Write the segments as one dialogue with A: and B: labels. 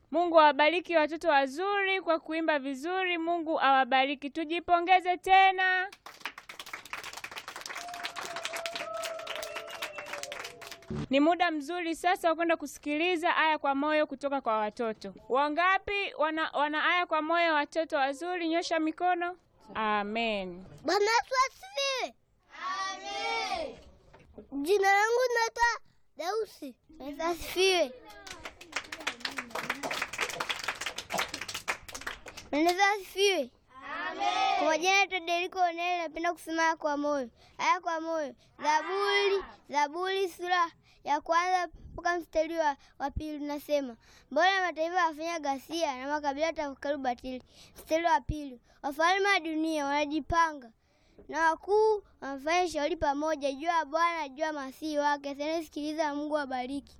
A: Mungu awabariki watoto wazuri kwa kuimba vizuri. Mungu awabariki. Tujipongeze tena. Ni muda mzuri sasa wa kwenda kusikiliza aya kwa moyo kutoka kwa watoto. Wangapi wana, wana aya kwa moyo watoto wazuri? Nyosha mikono. Amen.
B: Bwana Yesu asifiwe. Amen. Jina langu naitwa Deusi. Yesu asifiwe. Bwana Yesu asifiwe. Amen. Kwa majina naitwa Deriko Onele, napenda kusema aya kwa moyo. Aya kwa moyo. Zaburi, Zaburi sura ya kwanza mpaka mstari wa, wa pili unasema, mbona mataifa wafanya ghasia na makabila tafakari ubatili. Mstari wa pili, wafalme wa dunia wanajipanga na wakuu wanafanya shauri pamoja juu ya Bwana juu ya masihi wake. Sasa sikiliza, Mungu abariki.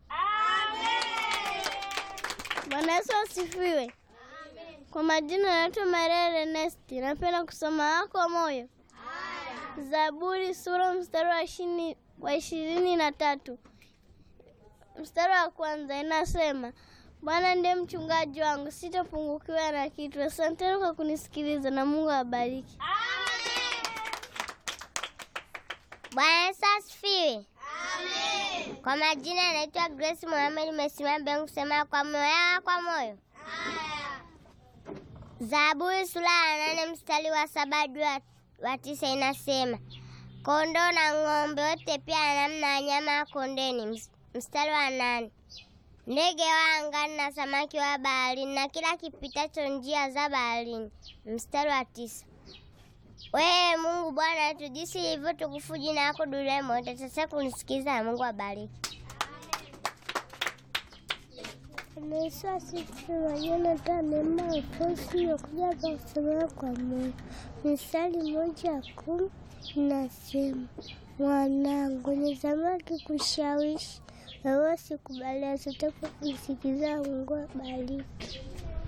B: Bwana Yesu asifiwe. Kwa majina naitwa Maria Ernesti, napenda kusoma wako moyo. Zaburi sura mstari wa ishirini wa ishirini na tatu mstari wa kwanza inasema, Bwana ndiye mchungaji wangu, sitapungukiwa na kitu. Asanteni kwa kunisikiliza na Mungu awabariki.
C: Bwana Yesu asifiwe. Kwa majina naitwa Grace Mohamed, nimesimama mbele kusema kwa moyo kwa moyo. Zaburi sura ya nane mstari wa saba hadi wa- wa tisa inasema kondoo na ng'ombe wote pia na namna ya nyama ya kondeni. Ms- Mstari wa nane ndege wa angani na samaki wa baharini na kila kipitacho njia za baharini. Mstari wa tisa wewe Mungu Bwana wetu, jinsi ilivyo tukufu jina lako duniani mote. Sasa kunisikiza na Mungu abariki.
B: Yesu asifiwe. Jonathan Alfonsi nakuja kusomea kwa moyo. Mistari moja ya kumi inasema, mwanangu, ni samaki kushawishi wewe sikubalia, sitaka kusikiza. Mungu abariki.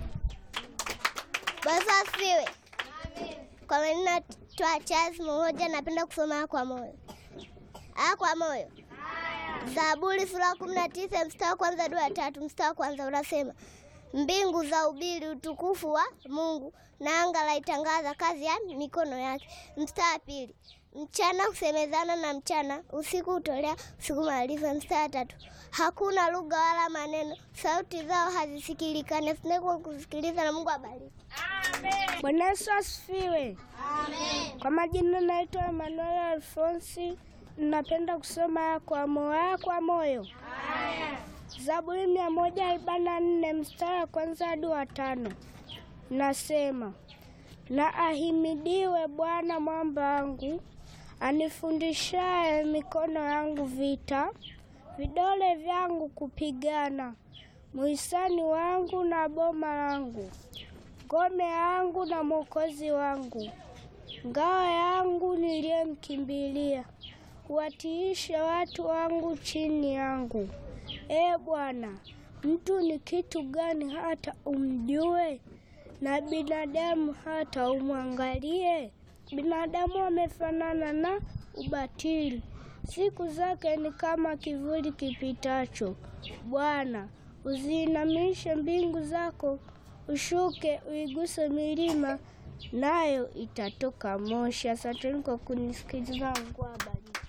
B: Basi asifiwe. Kwa majina twa Charles mmoja, napenda kusoma kwa moyo. Aya kwa moyo. Zaburi sura ya kumi na tisa mstari wa kwanza hadi wa tatu. Mstari wa kwanza unasema mbingu za ubiri utukufu wa Mungu na anga laitangaza kazi ya mikono yake. Mstari wa pili mchana kusemezana na mchana, usiku hutolea usiku maarifa. Mstari wa tatu hakuna lugha wala maneno, sauti zao hazisikilikane. Sinekwa kusikiliza na Mungu abariki.
D: Bwana Yesu asifiwe. Kwa majina naitwa Emmanuel Alfonsi, napenda kusoma aya kwa moyo. Aya kwa moyo. Zaburi mia moja arobaini na nne mstari wa kwanza hadi wa tano nasema, na ahimidiwe Bwana mwamba wangu, anifundishaye mikono yangu vita, vidole vyangu kupigana, muhisani wangu na boma langu ngome yangu na mwokozi wangu, ngao yangu niliyemkimbilia, huwatiisha watu wangu chini yangu. Ee Bwana, mtu ni kitu gani hata umjue, na binadamu hata umwangalie? Binadamu amefanana na ubatili, siku zake ni kama kivuli kipitacho. Bwana, uziinamishe mbingu zako ushuke uiguse milima, nayo itatoka moshi. Asanteni kwa kunisikiliza. Mungu awabariki.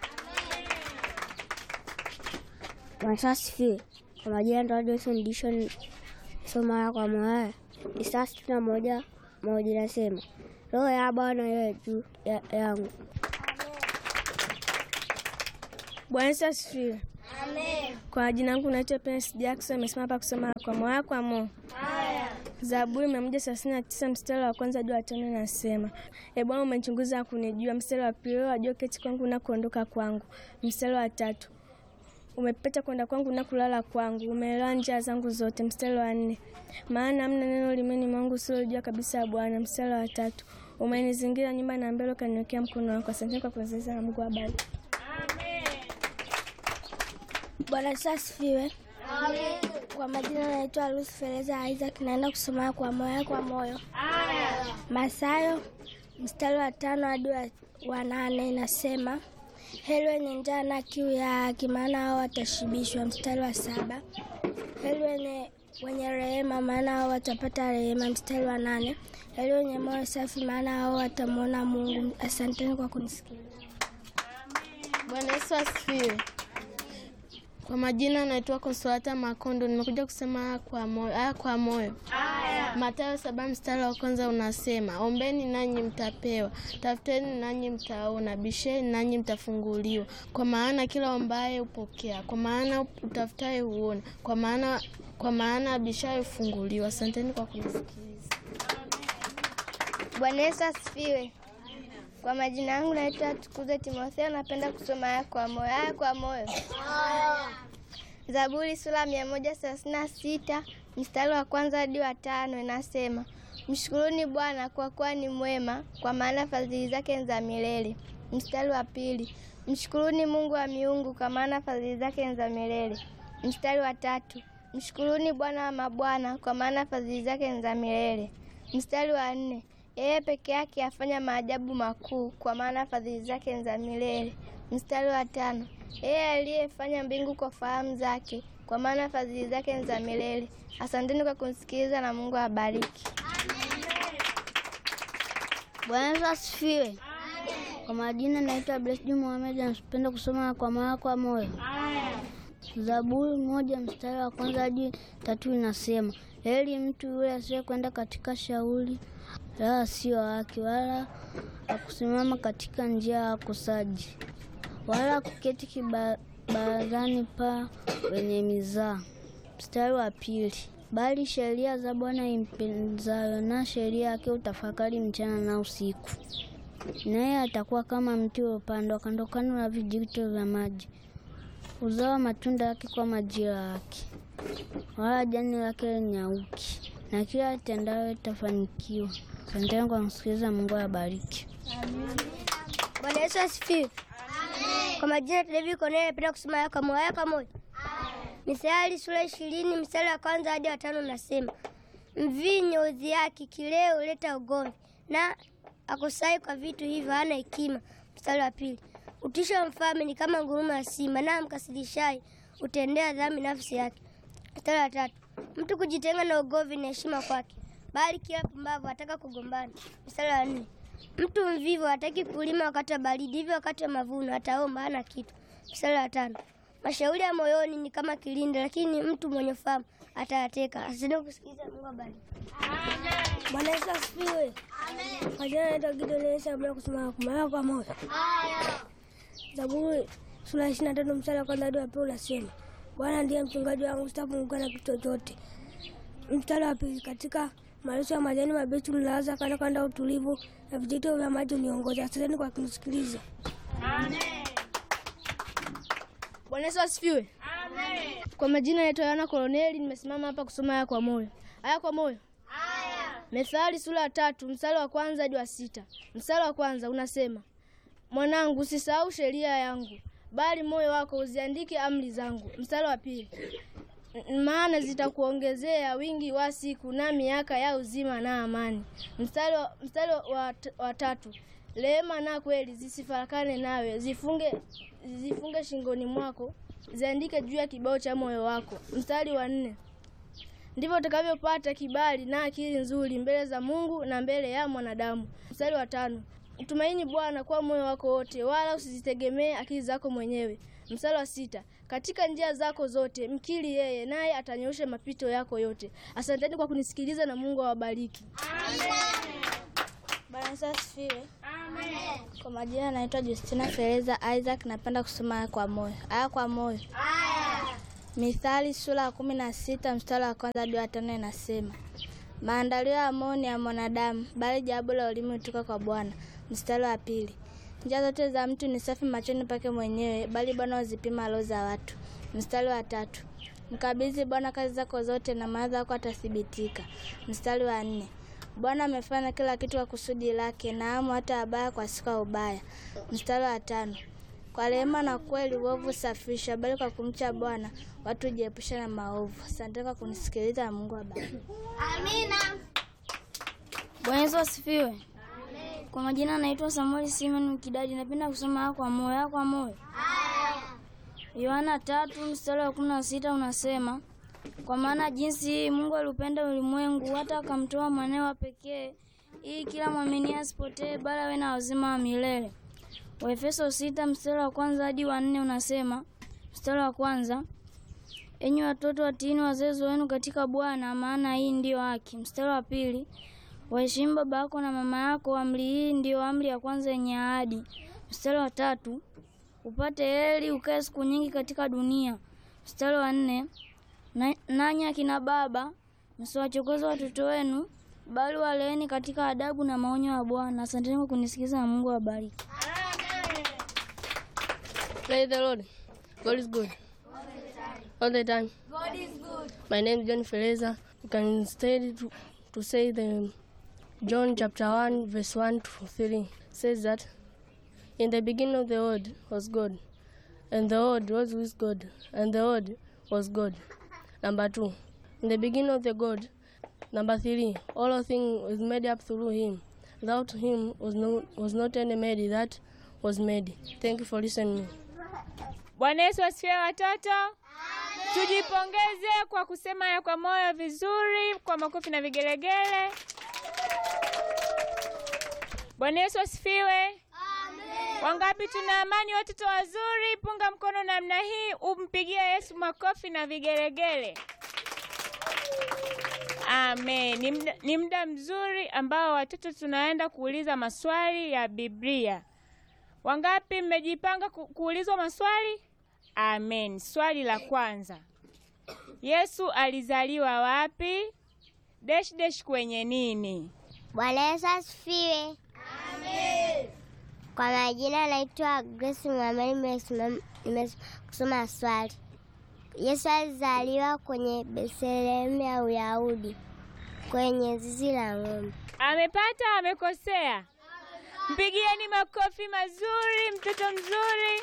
C: Bwana asifiwe. Kwa majina ndo Johnson Dishon, soma aya kwa moyo. Isaya sitini na moja moja inasema roho ya Bwana iwe juu ya- yangu.
D: Bwana Yesu asifiwe. Kwa jina langu naitwa Prince Jackson, amesimama hapa kusoma kwa moyo kwa moyo. Zaburi mia moja thelathini na tisa mstari wa kwanza hadi wa tano inasema E Bwana, umenichunguza na kunijua. Mstari wa pili, wewe wajua keti kwangu na kuondoka kwangu. Mstari wa tatu, umepeta kwenda kwangu na kulala kwangu, umeelewa njia zangu zote. Mstari wa nne, maana hamna neno limeni mwangu usilojua kabisa ya Bwana. Mstari wa tatu, umenizingira nyumba na mbele ukaniwekea mkono wako. Asante kwa kuwezesha na Mungu abariki.
B: Bwana Yesu asifiwe. Kwa majina naitwa Lucy Feleza Isaac, naenda kusoma kwa moyo kwa moyo. Mathayo mstari wa tano hadi wa- wa nane inasema heri wenye njaa na kiu ya haki, maana hao watashibishwa. Mstari wa saba heri wenye
D: wenye rehema, maana hao watapata rehema. Mstari wa nane, yaliyo wenye moyo safi, maana hao watamwona Mungu. Asanteni kwa kunisikiliza.
E: Bwana Yesu asifiwe. Kwa majina naitwa Konsolata Makondo, nimekuja kusema haya kwa moyo. Haya kwa moyo. Mathayo saba mstari wa kwanza unasema, ombeni nanyi mtapewa, tafuteni nanyi mtaona, bisheni nanyi mtafunguliwa. Kwa maana kila ombaye hupokea, kwa maana utafutaye huona, kwa maana kwa maana abishaye hufunguliwa. Asanteni kwa kunisikiliza.
D: Bwana Yesu asifiwe. Kwa majina yangu naitwa Tukuze Timotheo, napenda kusoma haya kwa moyo. Haya kwa moyo. Zaburi sura mia moja thelathini na sita mstari wa kwanza hadi wa tano inasema, mshukuruni Bwana kwa kuwa ni mwema, kwa maana fadhili zake ni za milele. Mstari wa pili, mshukuruni Mungu wa miungu, kwa maana fadhili zake ni za milele. Mstari wa tatu, mshukuruni Bwana wa mabwana, kwa maana fadhili zake ni za milele. Mstari wa nne, yeye peke yake afanya maajabu makuu, kwa maana fadhili zake ni za milele. Mstari wa tano, yeye aliyefanya mbingu kwa fahamu zake, kwa maana fadhili zake ni za milele. Asanteni kwa kumsikiliza na Mungu awabariki.
C: Bwana Yesu asifiwe. Kwa majina naitwa Blessed Mohamed, napenda kusoma kwa moyo kwa moyo. Zaburi moja mstari wa kwanza hadi tatu inasema, heri mtu yule asiye kwenda katika shauri la asio haki, wala akusimama katika njia ya wakosaji, wala kuketi kibarazani pa wenye mizaa. Mstari wa pili, bali sheria za Bwana impenzayo, na sheria yake utafakari mchana na usiku. Naye atakuwa kama mti uliopandwa kando kando na vijito vya maji, uzawa matunda yake kwa majira yake, wala jani lake linyauki, na kila atendayo itafanikiwa. Asanteni kwa kusikiliza. Mungu awabariki.
D: Bwana Yesu asifiwe. Kwa majina David Cornelia, napenda kusoma haya kwa moyo. Haya kwa moyo. Mithali sura ishirini mstari wa kwanza hadi wa tano nasema, mvinyo udhiaki, kileo huleta ugomvi, na akusai kwa vitu hivyo hana hekima. Mstari wa pili, utisho wa mfalme ni kama nguruma ya simba, na mkasirishaye utendea dhambi nafsi yake. Mstari wa tatu, mtu kujitenga na ugomvi ni heshima kwake, bali kila pumbavu ataka kugombana. Mstari wa nne, mtu mvivu hataki kulima wakati wa baridi, hivyo wakati wa mavuno ataomba hana kitu. Mstari wa tano, mashauri ya moyoni ni kama kilinde, lakini mtu mwenye fahamu atayateka. Asante kusikiliza. Mungu abariki. Bwana Yesu asifiwe. Kwa jina naitwa Gideon Yesu, napenda kusoma kwa moyo kwa moyo. Zaburi sura ishirini na tatu mstari wa kwanza hadi wa pili unasema, Bwana ndiye mchungaji wangu, sitapungukiwa na kitu chochote. Mstari wa pili, katika malisho ya majani mabichi mlaza kando kando ya utulivu, na vijito vya maji uniongoza. Asanteni kwa kunisikiliza.
E: Bwana Yesu asifiwe. Kwa majina naitwa Yohana Koloneli, nimesimama hapa kusoma haya kwa moyo. Haya kwa moyo. Methali sura ya tatu mstari wa kwanza hadi wa sita. Mstari wa kwanza unasema, mwanangu, usisahau sheria yangu, bali moyo wako uziandike amri zangu. Mstari wa pili, "N- maana zitakuongezea wingi wa siku na miaka ya uzima na amani. Mstari wa, mstari wa, wa tatu, rehema na kweli zisifarakane nawe, zifunge zifunge shingoni mwako, ziandike juu ya kibao cha moyo wako. Mstari wa nne, ndivyo utakavyopata kibali na akili nzuri mbele za Mungu na mbele ya mwanadamu. Mstari wa tano, mtumaini Bwana kwa moyo wako wote, wala usizitegemee akili zako mwenyewe. Mstari wa sita, katika njia zako zote mkiri yeye, naye atanyoosha mapito yako yote. Asanteni kwa kunisikiliza na Mungu awabariki.
D: Bwana Yesu asifiwe. Kwa majina naitwa Justina Fereza Isaac, napenda kusoma haya kwa moyo. Haya kwa moyo. Mithali sura ya kumi na sita mstari wa kwanza hadi wa tano inasema, maandalio ya moyo ni ya mwanadamu, bali jawabu la ulimi hutoka kwa Bwana. Mstari wa pili, njia zote za mtu ni safi machoni pake mwenyewe, bali Bwana huzipima roho za watu. Mstari wa tatu, mkabidhi Bwana kazi zako zote, na mawazo yako atathibitika. Mstari wa nne, Bwana amefanya kila kitu kwa kusudi lake, naamu hata wabaya kwa siku ya ubaya. Mstari wa tano, kwa rehema na kweli uovu safisha, bali kwa kumcha Bwana watu hujiepusha na maovu. Asante kwa kunisikiliza na Mungu abariki.
C: Bwana Yesu asifiwe. Kwa majina naitwa Samuel Simon Mkidadi, napenda kusoma haya kwa moyo. Haya kwa moyo. Yohana tatu mstari wa kumi na sita unasema
F: Kwa maana jinsi Mungu aliupenda ulimwengu hata akamtoa mwanawe wa pekee, ili kila mwamini asipotee, bali awe na uzima wa milele. Waefeso sita mstari wa kwanza hadi wa nne unasema, mstari wa kwanza enyi watoto watiini wazazi wenu katika Bwana, maana hii ndiyo haki. Mstari wa pili waheshimu baba yako na mama yako, amri hii ndiyo amri ya kwanza yenye ahadi. Mstari wa tatu upate heri ukae siku nyingi katika dunia. Mstari wa nne na- nanyi akina baba msiwachokoze watoto wenu, bali waleeni katika adabu na maonyo ya Bwana. Asanteni kwa kunisikiza na Mungu awabariki.
E: Praise the Lord. God is good. All the time. God is good. My name is John Feleza. You can study to, to say the John chapter 1 verse 1 to 3 says that in the beginning of the word was God and the word was with God and the word was God. Number 2. In the beginning of the God. Number 3. All things was made up through him. Without him was no was not any made that was made. Thank you for listening.
A: Bwana Yesu asifiwe watoto. Tujipongeze kwa kusema ya kwa moyo vizuri, kwa makofi na vigelegele. Bwana Yesu asifiwe. Wangapi tuna amani watoto wazuri? Punga mkono namna hii, umpigie Yesu makofi na vigelegele. Amen. Ni muda- Ni muda mzuri ambao watoto tunaenda kuuliza maswali ya Biblia. Wangapi mmejipanga ku- kuulizwa maswali? Amen. Swali la kwanza. Yesu alizaliwa wapi? Dash dash kwenye nini?
C: Bwana Yesu asifiwe. Kwa majina naitwa Grace Muhammad, nimesimama- nimekusoma swali. Yesu alizaliwa kwenye Bethlehemu ya Uyahudi, kwenye zizi la ng'ombe.
A: Amepata amekosea? Mpigieni makofi mazuri, mtoto mzuri.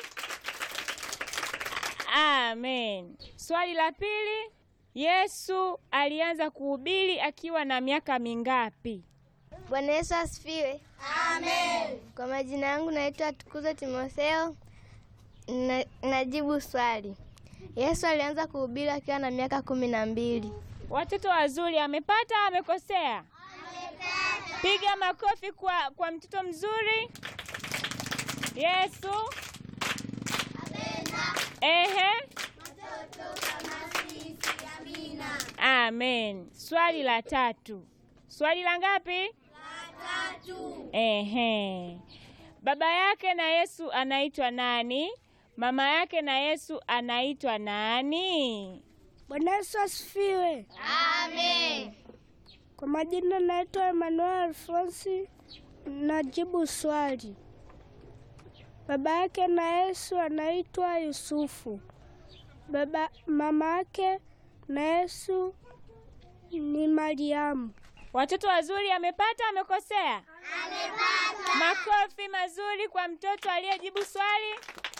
A: Amen. Swali la pili. Yesu alianza kuhubiri akiwa na miaka mingapi?
D: Bwana Yesu asifiwe. Amen. Kwa majina yangu naitwa Tukuzo Timotheo. Na, najibu swali. Yesu alianza kuhubiri akiwa na miaka kumi na mbili.
A: Watoto wazuri, amepata amekosea? Piga makofi kwa, kwa mtoto mzuri. Yesu ehe, amen. Swali la tatu. Swali la ngapi? La tatu. Ehe, baba yake na Yesu anaitwa nani? Mama yake na Yesu anaitwa nani?
D: Bwana Yesu asifiwe. Amen. Kwa majina naitwa Emmanuel Alfonsi. Najibu swali. Baba yake na Yesu anaitwa Yusufu. Baba mama yake na Yesu ni Mariamu.
A: Watoto wazuri, amepata amekosea? Amepata. Makofi mazuri kwa mtoto aliyejibu swali.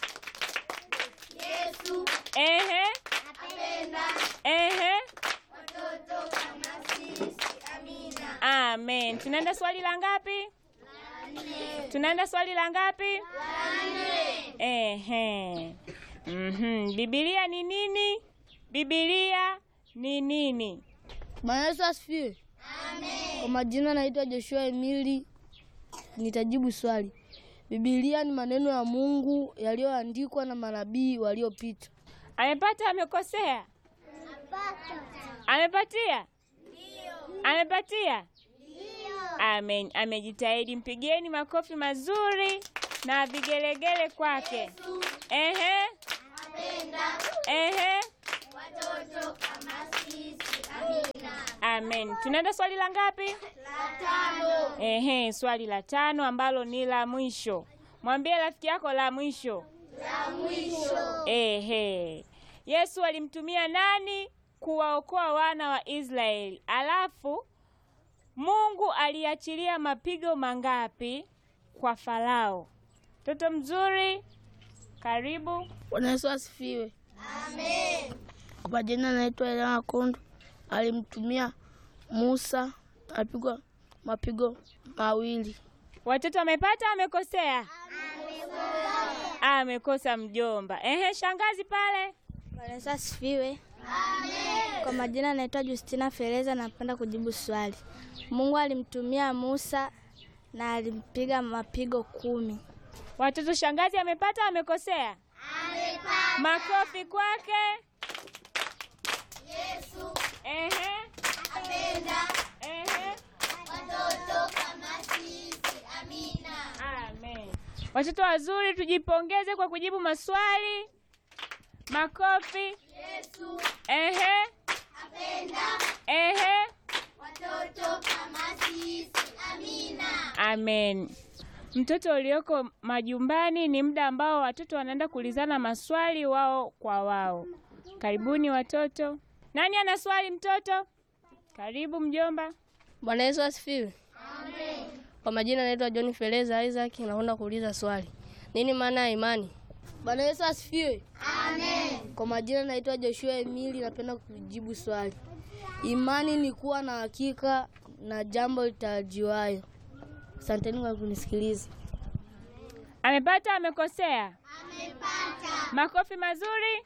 A: Yesu. Ehe. Apenda. Ehe. Watoto kama sisi. Amina. Amen. Tunaenda swali la ngapi? La nne. Tunaenda swali la ngapi? La nne. Ehe. Mhm. Biblia ni nini? Biblia ni nini?
E: Bwana Yesu asifiwe. Amen. Kwa majina naitwa Joshua Emili. Nitajibu swali. Biblia ni maneno ya Mungu yaliyoandikwa na manabii waliopita.
A: Amepata amekosea? Amepatia? Amepatia? Amen. Amejitahidi. Mpigieni makofi mazuri na vigelegele kwake. Ehe. Ehe. Amen. Tunaenda swali la ngapi? La tano. Ehe, swali la tano ambalo ni la mwisho. Mwambie rafiki yako la mwisho. La mwisho. Ehe. Yesu alimtumia nani kuwaokoa wana wa Israeli? Alafu Mungu aliachilia mapigo mangapi kwa Farao? Mtoto mzuri, karibu.
E: Bwana Yesu asifiwe. Amen. Kwa majina naitwa Elena Kundu. Alimtumia Musa apigwa mapigo mawili.
A: Watoto wamepata amekosea? Amekosa mjomba. Ehe, shangazi pale.
D: Bwana Yesu asifiwe.
E: Kwa majina naitwa Justina Fereza, napenda kujibu swali. Mungu alimtumia Musa na alimpiga mapigo kumi.
A: Watoto, shangazi amepata amekosea? Amepata. Makofi kwake. Yesu. Ehe. Apenda. Ehe. Watoto kama sisi. Amina. Amen. Watoto wazuri, tujipongeze kwa kujibu maswali. Makofi. Yesu. Ehe. Apenda. Ehe. Watoto kama sisi. Amina. Amen. Mtoto ulioko majumbani ni muda ambao watoto wanaenda kuulizana maswali wao kwa wao. Karibuni watoto. Nani ana swali mtoto? Karibu mjomba.
E: Bwana Yesu asifiwe. Amen. Kwa majina naitwa John Fereza Isaac, nakwenda kuuliza swali. Nini maana ya imani? Bwana Yesu asifiwe. Amen. Kwa majina naitwa Joshua Emili, napenda kujibu swali. Imani ni kuwa na hakika na jambo litarajiwayo. Asanteni kwa kunisikiliza.
A: Amepata amekosea? Amepata. Makofi mazuri.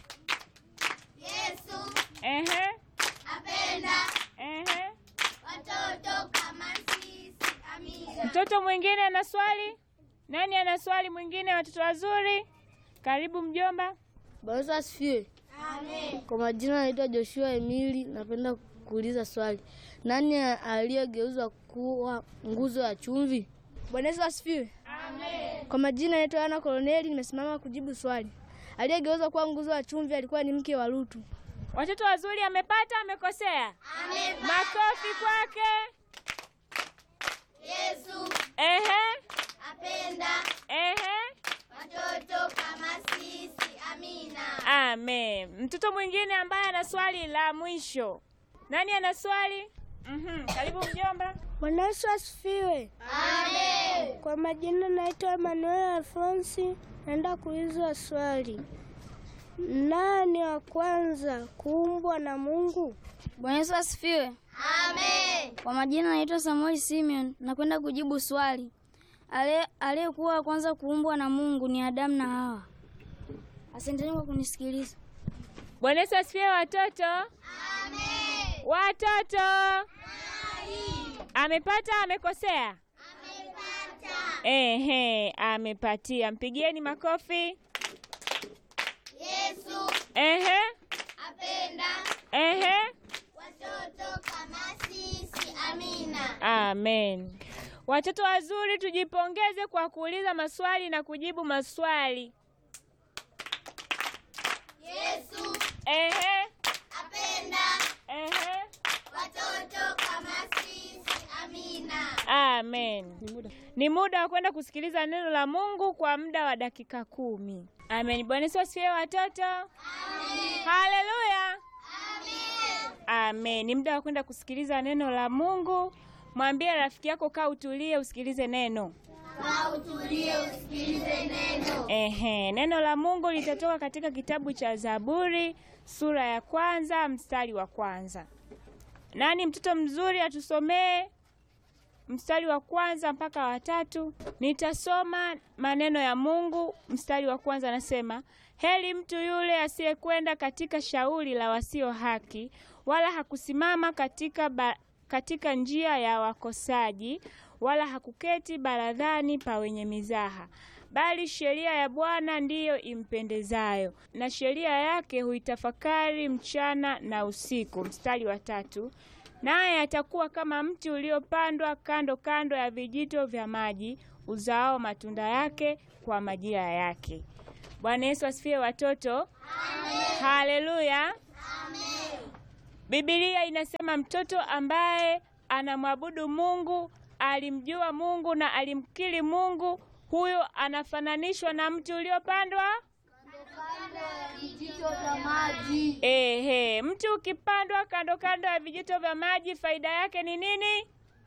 A: Yesu. Ehe. Apenda. Ehe. Watoto kama sisi. Amina. Mtoto mwingine ana swali? Nani ana swali mwingine watoto wazuri? Karibu mjomba.
E: Bwana Yesu asifiwe. Amen. Kwa majina naitwa Joshua Emili, napenda kuuliza swali. Nani aliyegeuzwa kuwa nguzo ya chumvi? Bwana Yesu asifiwe. Amen. Kwa majina naitwa Ana Koloneli, nimesimama kujibu swali. Aliyegeuzwa kuwa nguzo ya chumvi alikuwa ni mke wa Lutu.
A: Watoto wazuri, amepata amekosea? Amepata. Makofi kwake. Yesu. Ehe. Apenda. Ehe. Watoto kama sisi. Amina. Amen. Mtoto mwingine ambaye ana swali la mwisho. Nani ana swali? Mhm. Karibu mjomba.
D: Bwana Yesu asifiwe. Amen. Kwa majina naitwa Emmanuel Alfonsi, naenda kuulizwa swali. Nani wa kwanza kuumbwa na Mungu?
F: Bwana Yesu asifiwe. Amen. Kwa majina naitwa Samuel Simeon, nakwenda kujibu swali. Ale- Aliyekuwa wa kwanza kuumbwa na Mungu ni Adamu na Hawa. Asanteni kwa kunisikiliza.
A: Bwana Yesu asifiwe watoto. Amen. Watoto. Amepata amekosea? Amepata. Ehe, amepatia. Mpigieni makofi. Yesu. Ehe. Apenda. Ehe. Watoto kama sisi. Amina. Amen. Watoto wazuri, tujipongeze kwa kuuliza maswali na kujibu maswali. Yesu. Ehe. Apenda. Ehe. Watoto kama sisi. Amina. Amen. Ni muda wa kwenda kusikiliza neno la Mungu kwa muda wa dakika kumi. Amen. Bwana Yesu asifiwe watoto. Amen. Haleluya. Amen. Amen. Ni muda wa kwenda kusikiliza neno la Mungu. Mwambie rafiki yako kaa utulie usikilize neno. Ehe, neno la Mungu litatoka katika kitabu cha Zaburi sura ya kwanza mstari wa kwanza. Nani mtoto mzuri atusomee mstari wa kwanza mpaka wa tatu? Nitasoma maneno ya Mungu. Mstari wa kwanza anasema, heri mtu yule asiyekwenda katika shauri la wasio haki, wala hakusimama katika ba, katika njia ya wakosaji, wala hakuketi baradhani pa wenye mizaha bali sheria ya Bwana ndiyo impendezayo, na sheria yake huitafakari mchana na usiku. Mstari wa tatu, naye atakuwa kama mti uliopandwa kando kando ya vijito vya maji, uzaao matunda yake kwa majira yake. Bwana Yesu asifiwe watoto. Amen. Haleluya. Biblia inasema mtoto ambaye anamwabudu Mungu, alimjua Mungu na alimkiri Mungu, huyo anafananishwa na mti uliopandwa Ehe, mti ukipandwa kando kando ya vijito vya maji, faida yake ni nini?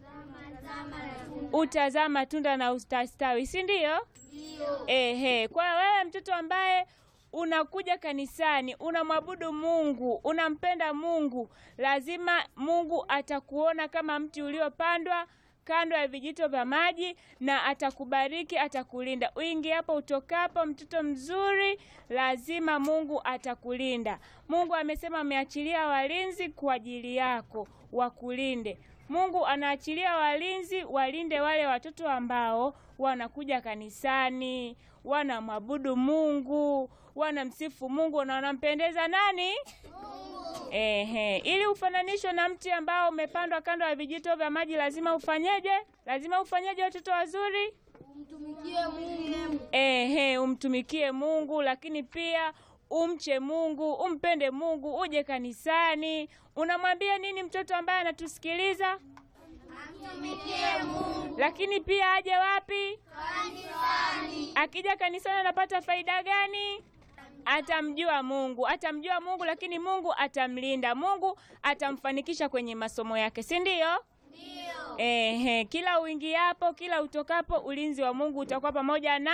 A: Utazaa matunda na ustastawi, si ndio? Ehe, kwa hiyo wewe mtoto ambaye unakuja kanisani, unamwabudu Mungu, unampenda Mungu, lazima Mungu atakuona kama mti uliopandwa kando ya vijito vya maji na atakubariki, atakulinda. Uingiapo utokapo, mtoto mzuri, lazima Mungu atakulinda. Mungu amesema ameachilia walinzi kwa ajili yako wakulinde. Mungu anaachilia walinzi walinde wale watoto ambao wanakuja kanisani, wanamwabudu Mungu, wanamsifu Mungu na wanampendeza nani? Ehe, ili ufananishwe na mti ambao umepandwa kando ya vijito vya maji, lazima ufanyeje? Lazima ufanyeje, watoto wazuri?
E: Umtumikie Mungu.
A: Ehe, umtumikie Mungu, lakini pia umche Mungu, umpende Mungu, uje kanisani. Unamwambia nini mtoto ambaye anatusikiliza?
E: Amtumikie Mungu.
A: Lakini pia aje wapi? Kanisani. Akija kanisani anapata faida gani? Atamjua Mungu, atamjua Mungu, lakini Mungu atamlinda, Mungu atamfanikisha kwenye masomo yake, si ndio? Ndio. Ehe, kila uingiapo, kila utokapo, ulinzi wa Mungu utakuwa pamoja na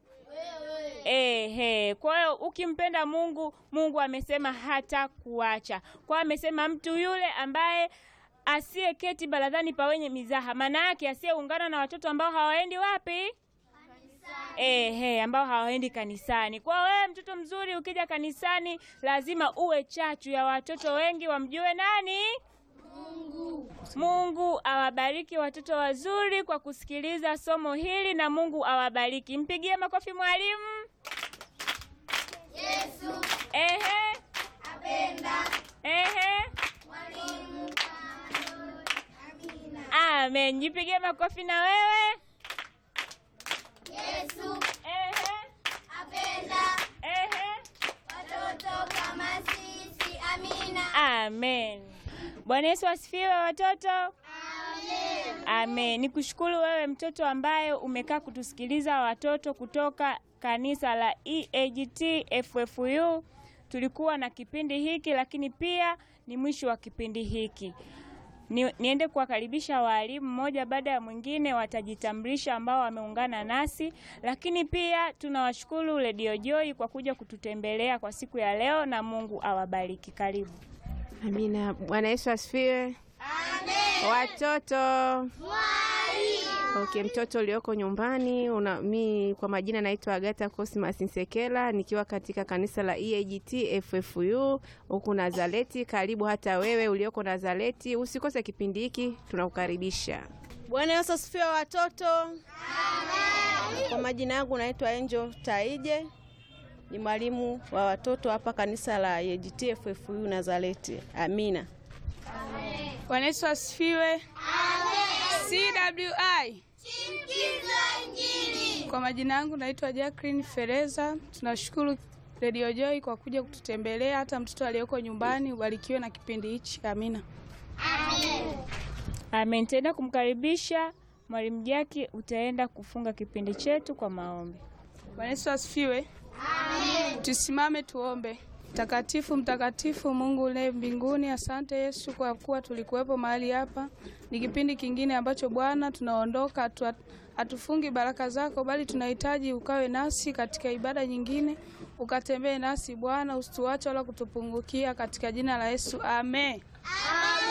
A: Ehe, kwa hiyo ukimpenda Mungu, Mungu amesema hata kuacha. Kwa hiyo amesema mtu yule ambaye asiyeketi baradhani pa wenye mizaha, maana yake asiyeungana na watoto ambao hawaendi wapi? Ehe, ambao hawaendi kanisani. Kwa wewe mtoto mzuri, ukija kanisani lazima uwe chachu ya watoto wengi wamjue nani? Mungu. Mungu awabariki watoto wazuri kwa kusikiliza somo hili, na Mungu awabariki. Mpigie makofi mwalimu.
E: Yesu
A: Ehe,
E: apenda
A: ehe,
E: mwalimu.
A: amen. Jipigie makofi na wewe.
E: Yesu
A: Ehe,
E: apenda
A: ehe.
E: watoto kama sisi. Amina.
A: Amen. Bwana Yesu asifiwe watoto.
E: Amen.
A: Amen. Nikushukuru wewe mtoto ambaye umekaa kutusikiliza watoto kutoka kanisa la EAGT FFU. Tulikuwa na kipindi hiki lakini pia ni mwisho wa kipindi hiki. Ni, niende kuwakaribisha walimu mmoja baada ya mwingine, watajitambulisha ambao wameungana nasi, lakini pia tunawashukuru Radio Joy kwa kuja kututembelea kwa siku ya leo, na Mungu awabariki. Karibu.
G: Amina. Bwana Yesu asifiwe.
E: Amen.
G: Watoto
E: Mwalimu.
G: okay, mtoto ulioko nyumbani una, mi kwa majina naitwa Agata Cosmas Nsekela nikiwa katika kanisa la EAGT FFU huku Nazareti. Karibu hata wewe ulioko Nazareti, usikose kipindi hiki, tunakukaribisha.
H: Bwana Yesu asifiwe watoto. Kwa majina yangu naitwa Angel Taije, ni mwalimu wa watoto hapa kanisa la EAGT FFU Nazareti. Amina.
I: Bwana Yesu asifiwe. CWI.
E: Sikiza Injili.
I: Kwa majina yangu naitwa Jacqueline Fereza. Tunashukuru Radio Joy kwa kuja kututembelea, hata mtoto aliyeko nyumbani ubarikiwe na kipindi hichi. Amina.
A: Amen. Tenda kumkaribisha mwalimu Jaki, utaenda kufunga kipindi chetu kwa maombi.
I: Bwana Yesu asifiwe. Tusimame tuombe. Mtakatifu, mtakatifu Mungu uliye mbinguni, asante Yesu kwa kuwa tulikuwepo mahali hapa. Ni kipindi kingine ambacho Bwana tunaondoka, hatu- hatufungi baraka zako, bali tunahitaji ukawe nasi katika ibada nyingine, ukatembee nasi Bwana, usituache wala kutupungukia, katika jina la Yesu, amen.
E: Amen.